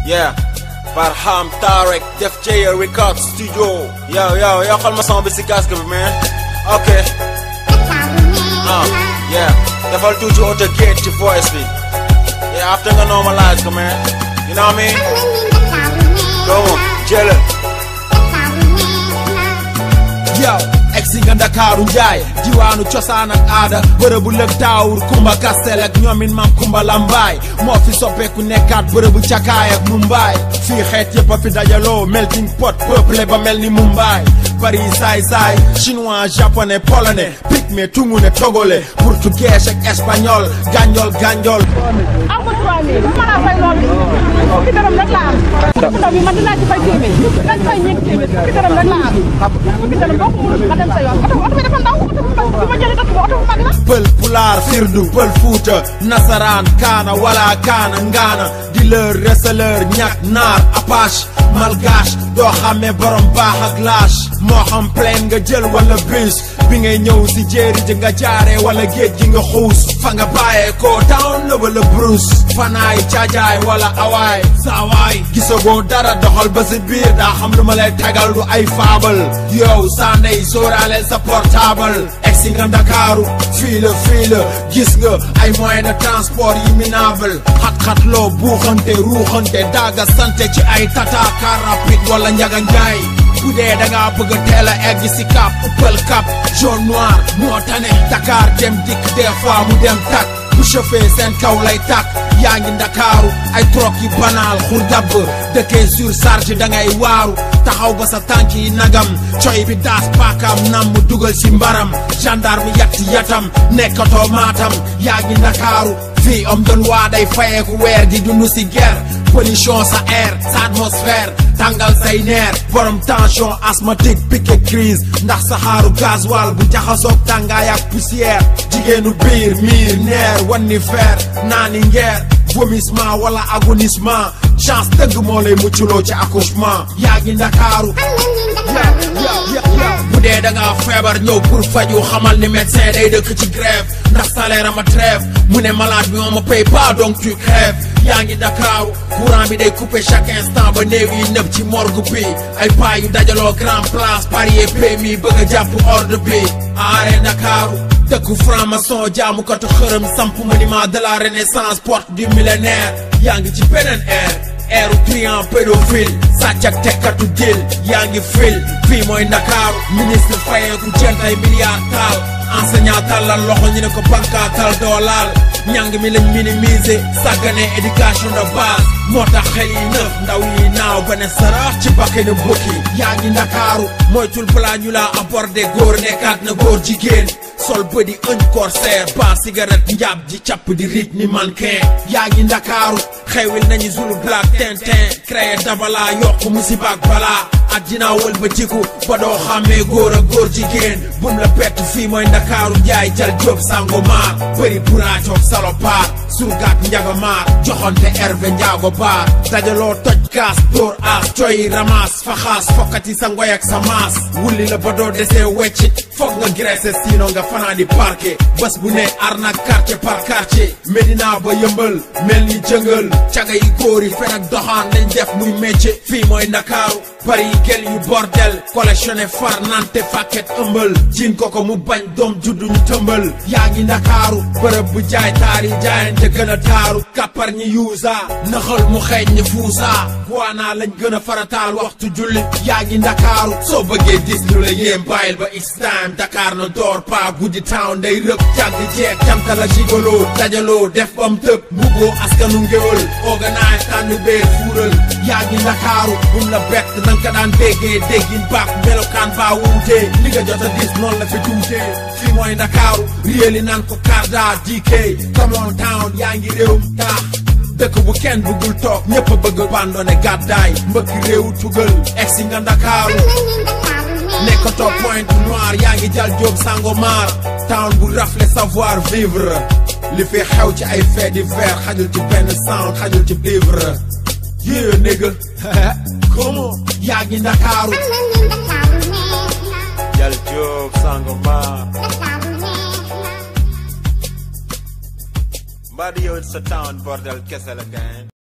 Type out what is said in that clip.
yeah Barham Tarek Def Jaya Record Studio yo yo yo xool ma son bi si casque bi man ok ah yeah defal tuuti auto gate ci voice bi yeah after nga normalize ko man you know what I mean come on jëlal yow egsi nga ndakaaru njaay diwaanu cosaan ak aada bërëbu lëg daawur kumba kastel ak ñoomin maam kumba lambaay moo fi soppeeku nekkaat bërëbu cakaay ak mumbaay fii xeet yëpp a fi dajaloo melting pot peuple ba mel ni mumbaay Paris saay saay chinois japonais polonais pygmée tungune togolais portugais ak espagnol ganjol ganjol aw ma 3000 bu ma laa fay loolu fukki dërëm rek laa am fukki dërëm bi man dinaa ci fay téeméer dañ fay ñeenti téeméer fukki dërëm rek laa am fukki dërëm boo ko mënul nga dem sa yoon oto oto bi dafa ndaw oto bu mag bi ma jëlee dëkk ba oto bu mag la pël pulaar firdu pël fuuta nasaraan kaana wala kaana ngaana di leur receleur ñak naar apache malgache doo xàmmee borom baax ak lâche moo xam plane nga jël wala bus bi ngay ñëw si jéeri ji nga jaaree wala géej gi nga xuus fa nga bàyyee ko town la wala bruce fanaay caajaay wala awaay saawaay gisagoo dara doxal ba si biir daa xam lu ma lay tegal du ay faabal yow saa ndey sóoraale sa portable egsi nga ndakaaru fii la fii la gis nga ay moyen de transport yi minable xat-xat loo buuxante ruuxante daaga sante ci ay tata car rapide wala njaga njaay bu dee da ngaa bëgg a teel a egg si cap ëppal cap jaune noir moo tane Dakar dem dikk des fois mu dem tak bu chauffé seen kaw lay tak yaa ngi ndakaaru ay troc yi banaal xur dabb dëkkee sur charge da ngay waaru taxaw ba sa tànk yi nagam coy bi daas paakaam nam mu dugal si mbaram gendarme yatti yatam nekkatoo maatam yaa ngi ndakaaru fii om doon waa day fayeeku weer di dund si guerre pollution sa air sa atmosphère tàngal say neer borom tension asthmatique piqué crise ndax saxaaru gasoil bu jaxasoog tàngaay ak poussière jigéenu biir miir neer wanni fer naani ngeer vomissement wala agonissement chance dëgg moo lay mucculoo ci accouchement yaa ngi ndakaaru bu dee da ngaa feebar ñëw pour faju xamal ni médecin day dëkk ci grève ndax salaire ama trêve mu ne malade bi on me paye pas donc tu crèves yaa ngi Dakaaru courant bi day coupé chaque instant ba néew yi nëb ci morgue bi ay paa yu dajaloo grand place parier PMI bëgg a jàpp ordre bi aare Dakaaru dëkku franc-maçon jaamukatu xërëm samp monument de la renaissance porte du millénaire yaa ngi ci beneen air eeru client pédophile sàcc ak tekkatu dil yaa ngi fil fii mooy Ndakaaru ministre fayeeku jënd ay milliards taal enseignant tàllal loxo ñu ne ko bankaatal doolaal ñàng mi lañ minimiser sàggane éducation de base moo tax xel yi nëf ndaw yi naaw ba ne sarax ci bakkanu bukki yaa ngi Ndakaaru moytul balaa ñu laa aborder góor nekkaat na góor jigéen sol bëdi ëñ corsaire ba cigarette njaab ji càpp di riij ni mannequin yaa ngi Ndakaaru xewil nañu zulu black tintin créé dabala yokk musibaak balaa addinaa wël ba jiku ba doo xàmmee góor ak góor jigéen bum la pett fii mooy Ndakaaru njaay jal jóob sango maar bëri buraacoog salopard surgaak njagamaar joxonte herve njaago baar dajaloo toj kaas dóor aas coy ramas faxaas fokkati sa ngoy ak sa maas wulli la ba doo desee weccit foog nga graisse siino nga fanaa di parquet bés bu ne arnaque quartier par quartier Medina ba yëmbal mel ni jëngal caga yi góor yi fen ak doxaan lañ def muy métier fii mooy Ndakaaru bari yi gel yu bordel collectionné far nante fàkket ëmbal jiin ko ko mu bañ doom juddu ñu tëmbal yaa ngi Ndakaaru bërëb bu jaay taar yi jaayante gën a taaru kappar ñi yuusa naxal mu xeeñ ñi fuusa waanaa lañ gën a farataal waxtu julli yaa ngi Ndakaaru soo bëggee gis lu la yéem bàyyil ba it's time Dakar na door pa guddi town day rëb jàgg jeeg jamtala jigoloo dajaloo def bam tëb mbugoo askanu ngéwël organise tànn bee fuural yaa ngi Ndakaaru bum la bett nanga ka daan déggee déggin baak melokaan baa wuutee li nga jot a gis noonu la fi tuutee fii mooy Ndakaaru réeli naan ko Karda DK come on town yaa ngi réewum taax dëkk bu kenn bëggul toog ñëpp a bëgg bandone gàddaay mbëkk réewu tugal egsi nga Ndakaaru nekkatoo Pointe Noire yaa ngi jal jóob Sangomar town bu rafle savoir vivre li fi xew ci ay fait divers xajul ci benn sound xajul ci vivre yeah nigga comment yaa ngi Ndakaaru jal jóob Sangomar mbaa di yow sa town bordel kese la gain